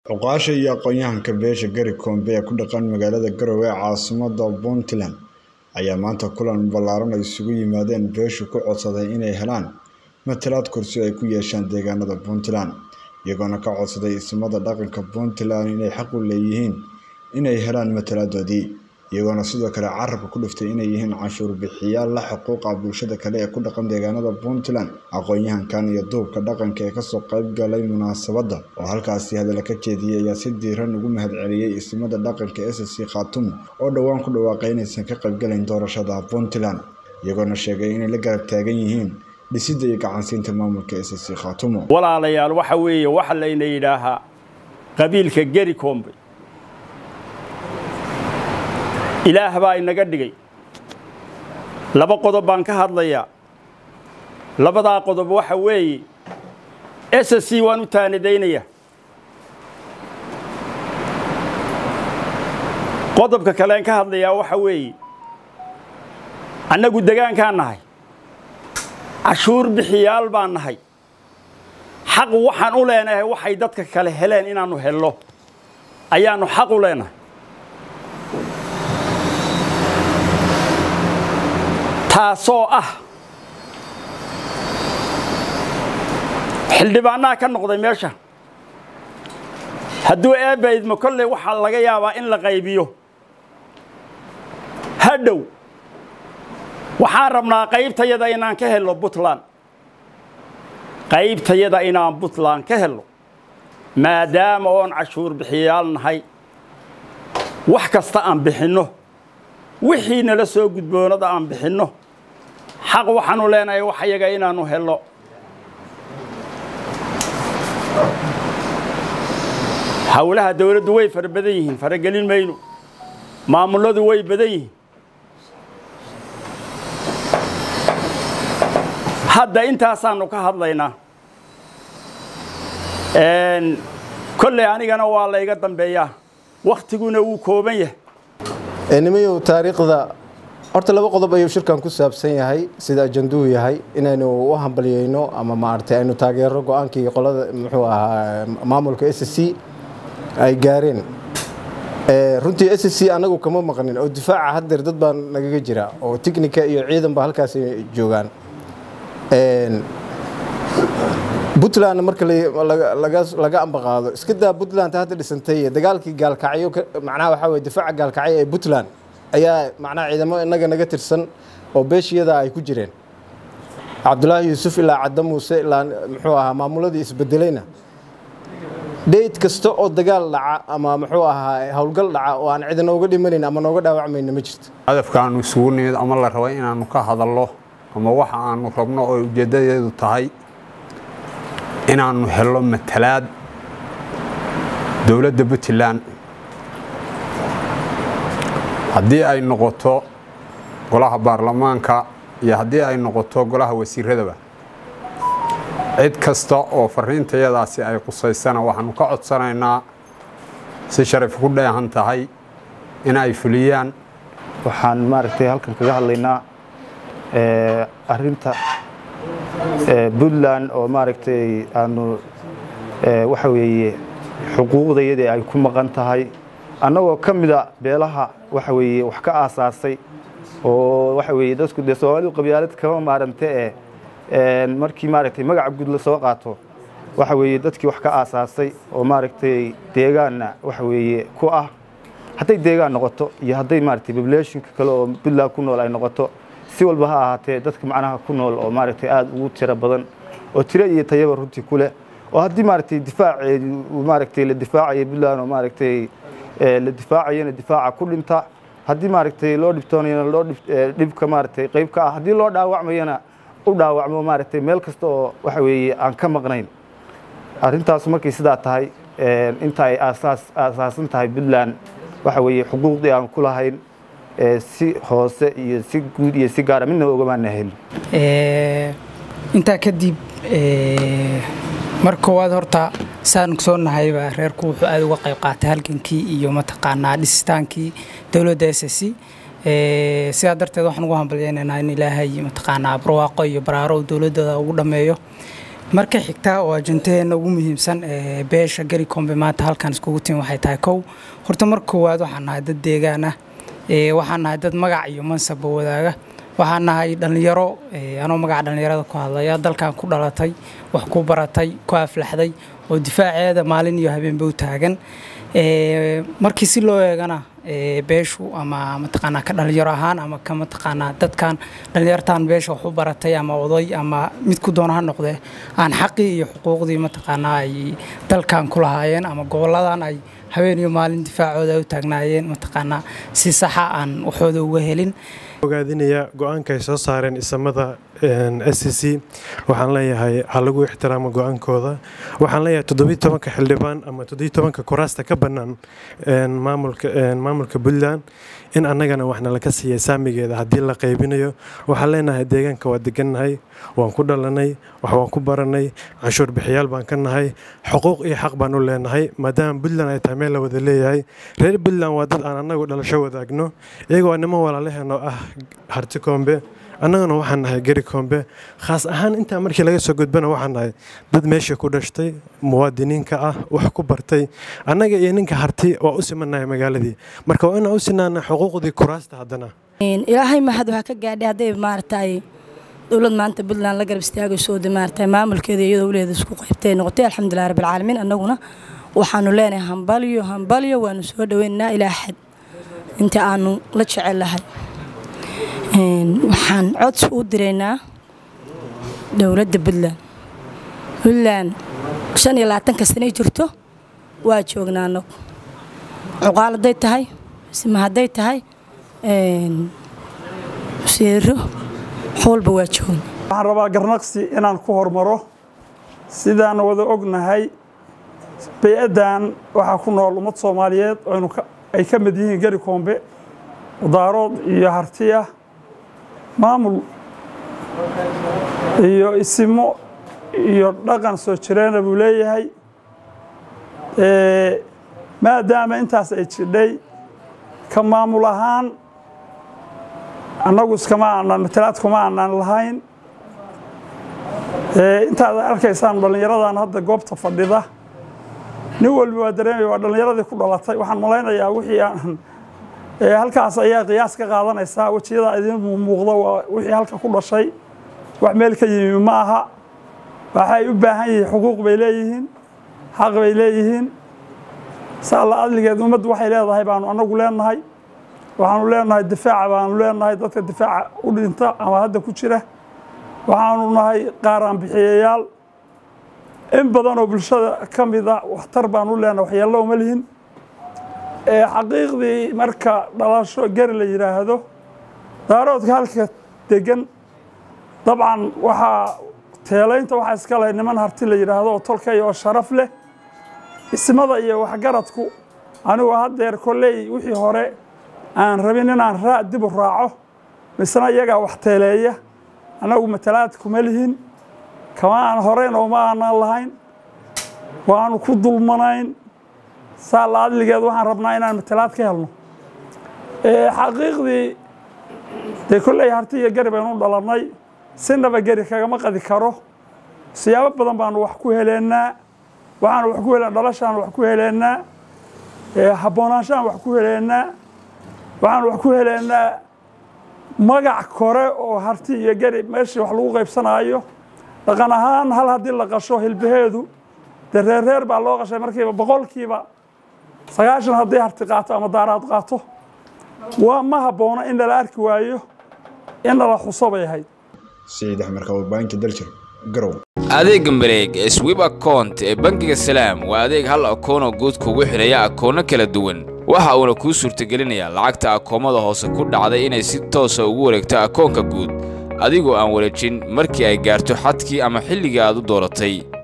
Cuqaasha iyo aqoon-yahanka beesha Gari Kombe ee ku dhaqan magaalada Garowe ee caasimadda Puntland ayaa maanta kulan ballaaran ay isugu yimaadeen beeshu ku codsaday inay helaan matalaad kursi ay ku yeeshaan deegaanada Puntland iyagoona ka codsaday ismada dhaqanka Puntland inay xaq u leeyihiin inay helaan matalaadoodii iyagoona sidoo kale carabka ku dhiftay inay yihiin canshuur bixiyayaal la xuquuqa bulshada kale ee ku dhaqan deegaanada Puntland aqoon-yahankan iyo duubka dhaqanka ee kasoo qayb galay munaasabadda oo halkaasi hadalla ka jeediyey ayaa si diiran ugu mahadceliyey ismada dhaqanka SSC Khartoum oo dhowaan ku dhawaaqay inaysan ka qaybgalayn doorashada Puntland iyagoona sheegay inay la garab taagan yihiin dhisidda iyo gacansiinta maamulka SSC Khartoum walaalayaal waxa weeye waxa layna yidhaahaa qabiilka Gari Kombe ilaah baa inaga dhigay laba qodob baan ka hadlayaa labadaa qodob waxa weeye SSC waan u taanidaynayaa qodobka kaleen ka hadlayaa waxa weeye annagu degaankaan nahay cashuur bixiyaal baan nahay xaq waxaan u leenahay waxay dadka kale heleen inaannu helno ayaannu xaq u leenahay taasoo ah xildhibaanaha ka noqday meesha hadduu eebbaydmo kolley waxaa laga yaabaa in la qaybiyo hadhow waxaan rabnaa qaybtayada inaan ka helno puntland qaybtayada inaan puntland ka helno maadaama oon cashuur bixiyayaal nahay wax kasta aan bixinno wixii nala soo gudboonada aan bixinno xaq waxaanu leenahay wax yaga inaannu helno howlaha dawladdu way fara badan yihiin faragelin mayno maamulladu way badan yihiin hadda intaasaannu ka hadlaynaa kolley anigana waa layga dambeeyaa wakhtiguna wuu kooban yahay nimayow taariikhda horta laba qodob ayuu shirkan ku saabsan yahay sida ajanduhu yahay inaynu u hambalyeyno ama maaragtay aynu taageero go-aankii qolada muxuu ahaa maamulka s c ay gaareen runtii s c anagu kama maqnin oo difaaca haddeer dad baa nagaga jira oo tiknika iyo ciidan ba halkaas joogaan puntland marka laga ambaqaado iska daa puntland hadda dhisantay dagaalkii gaalkacyo macnaha waxaa weye difaaca gaalkacyo ee puntland ayaa macnaha ciidamo inaga naga tirsan oo beeshiyada ay ku jireen cabdulaahi yuusuf ilaa cadda muuse ilaa muxuu ahaa maamuladii isbedelayna dheyd kasta oo dagaal dhaca ama muxuu ahaa howlgal dhaca oo aan cid nooga dhimanayn ama nooga dhaawacmayna ma jirto hadafkaanu isugu nimid ama la rabo inaannu ka hadallo ama waxa aanu rabno oo ujeeddadeedu tahay inaannu helno matalaad dowladda puntland haddii ay noqoto golaha baarlamaanka iyo haddii ay noqoto golaha wasiiradaba cid kasta oo fariintayadaasi ay qusaysana waxaannu ka codsanaynaa si sharaf ku dheehan tahay in ay fuliyaan waxaan maaragtay halkan kaga hadlaynaa arinta puntland oo maaragtay aanu waxa weeye xuquuqdayadii ay ku maqan tahay annagoo ka mida beelaha waxa weeye wax ka aasaasay oo waxa weeye dadku dee soomaalidu qabyaalad kama maarante ee markii maaragtay magaca guud la soo qaato waxa weeye dadkii wax ka aasaasay oo maaragtay deegaanna waxa weeye ku ah hadday deegaan noqoto iyo hadday maaragtay populationka kale oo puntland ku nool ay noqoto si walba ha ahaatee dadka macnaha ku nool oo maaragtay aada ugu tiro badan oo tiro iyo tayaba runtii ku leh oo haddii maaragtay difaaceedi maaragtay la difaacaya puntland oo maaragtay la difaacayana difaaca ku dhinta haddii maaragtay loo dhibtoonayana loo dhibka maaragtay qayb ka ah haddii loo dhaawacmayana u dhaawacmo maaragtay meel kasta oo waxa weeye aan ka maqnayn arrintaas markay sidaa tahay inta ay aasaas aasaasan tahay puntland waxa weeye xuquuqdii aan ku lahayn si hoose iyo si guud iyo si gaara midnaba ogamaana helin intaa kadib mar koowaad horta saan soo nahayba reerku wuxuu aada uga qayb qaatay halgankii iyo mataqaanaa dhisitaankii dowladda s s c sidaa darteed waxaan ugu hambalyeynaynaa in ilaahay mataqaanaa barwaaqo iyo baraaro dowladooda ugu dhammeeyo marka xigta oo ajantaheena ugu muhiimsan ee beesha gari kombe maanta halkan iskugu timi waxay tahay kow horta marka koowaad waxaan nahay dad deegaan ah waxaan nahay dad magac iyo mansabba wadaaga waxaan nahay dhallinyaro anoo magaca dhallinyarada ku hadlaya dalkan ku dhalatay wax ku baratay ku aflaxday oo difaaceeda maalin iyo habeenba u taagan markii si loo eegana beeshu ama mataqaanaa ka dhalinyaro ahaan ama ka mataqaanaa dadkan dhalinyartan beesha wax u baratay ama oday ama mid ku doona ha noqdee aan xaqii iyo xuquuqdii mataqaanaa ay dalkan ku lahaayeen ama goboladan ay habeen iyo maalin difaacooda ay u taagnaayeen mataqaanaa si saxa aan waxooda uga helin ogaadinaya go-aanka ay soo saareen isamada s c c waxaan leeyahay ha lagu ixtiraamo go-aankooda waxaan leeyahay toddobiyi tobanka xildhibaan ama toddobiyi tobanka kuraasta ka bannaan maamulka puntland in annagana waxna laka siiyay saamigeeda haddii la qaybinayo waxaan leenahay deegaanka waa degannahay waan ku dhalanay wax waan ku baranay canshuur bixiyaal baan ka nahay xuquuq iyo xaq baan u leenahay maadaama puntland ay tahay meel la wada leeyahay reer puntland waa dad aan annagu dhalasho wadaagno iyagoo niman walaalaheenoo ah harti koombe annaguna waxaan nahay geri koombe khaas ahaan intaa markii laga soo gudbana waxaan nahay dad meesha ku dhashtay muwaadiniinka ah wax ku bartay annaga iyo ninka harti waa u simannahay magaaladii marka waa inaan u sinaana xuquuqdii kuraasta haddana ilaahay mahad waxaa ka gaadhay hadday maaragtay dowlad maanta puntland la garab istaagayso oo maaragtay maamulkeeda iyadoo waleeda isku qaybtay noqotay alxamdulilah rabbil caalamiin annaguna waxaanu leenahay hambalyo hambalyo waanu soo dhaweynaynaa ilaa xad inta aanu la jecel lahay waxaan codsi u diraynaa dowladda puntland puntland shan iyo labaatanka sanay jirto waa joognaa anagu cuqaal hadday tahay sima hadday tahay siiro xoolba waa joogna waxaan rabaa garnaqsi inaan ku hormaro sidaan wada ognahay bay-addan waxaa ku nool ummad soomaaliyeed ay ka mid yihiin gari koombe wadaarood iyo hartiya maamul iyo isimo iyo dhaqan soo jireena buu leeyahay maadaama intaas ay jidhay ka maamul ahaan annagu iskama aanan matalaad kuma aanan lahayn intaad arkaysaan dhallinyaradan hadda goobta fadhida nin walba waa dareemaya waa dhallinyaradii ku dhalatay waxaan malaynayaa wixii aan halkaas ayaa qiyaas ka qaadanaysaa wejiyada idin muuqda waa wixii halka ku dhashay wax meel ka yimi ma aha waxay u baahan yihiin xuquuq bay leeyihiin xaq bay leeyihiin saalla adligeed ummaddu waxay leedahay baanu annagu leenahay waxaanu leenahay difaaca baanu leenahay dadka difaaca u dhinta ama hadda ku jira waxaanu nahay qaaraan bixiyayaal in badan oo bulshada ka mida waxtar baanu leenahay waxyeello uma lihin xaqiiqdii marka dhalasho gari la yidhaahdo daaroodka halka degan dabcan waxaa teelaynta waxaa iska leh niman harti la yidhaahdo oo tolkay oo sharaf leh ismada iyo waxgaradku anigu haddeer kolley wixii hore aan rabin inaan raa dib u raaco misna iyagaa wax teeleeya annagu matalaad kuma lihin kama aan horeyn oo ma aanaan lahayn waanu ku dulmanayn saalla adligeed waxaan rabnaa inaan matalaad ka helno xaqiiqdii dee kolley harti iyo gari baynu u dhalannay sinaba geri kagama qadi karo siyaabo badan baanu wax ku heleennaa waxaanu wax ku helen dhalashaanu wax ku heleennaa habboonaanshahan wax ku heleennaa waxaanu wax ku heleennaa magac kore oo harti iyo geri meeshii wax lagu qaybsanaayo dhaqan ahaan hal haddii la qasho hilbaheedu dee reerreer baa loo qashay markiiba boqolkiiba sagaashan haddii harti qaato ama daaraad qaato waa ma habboona in lala arki waayo in lala xuso bay ahayd sayid axmed warbaahinta daljir garow adeegga mareeg ee swib akount ee bangiga salaam waa adeeg hal akoonoo guud kugu xidhaya akoonno kala duwan waxa uuna kuu suurtagelinayaa lacagta akoomada hoose ku dhacday inay si toosa ugu wareegto akoonka guud adigoo aan wareejin markii ay gaarto xadkii ama xilligii aad u dooratay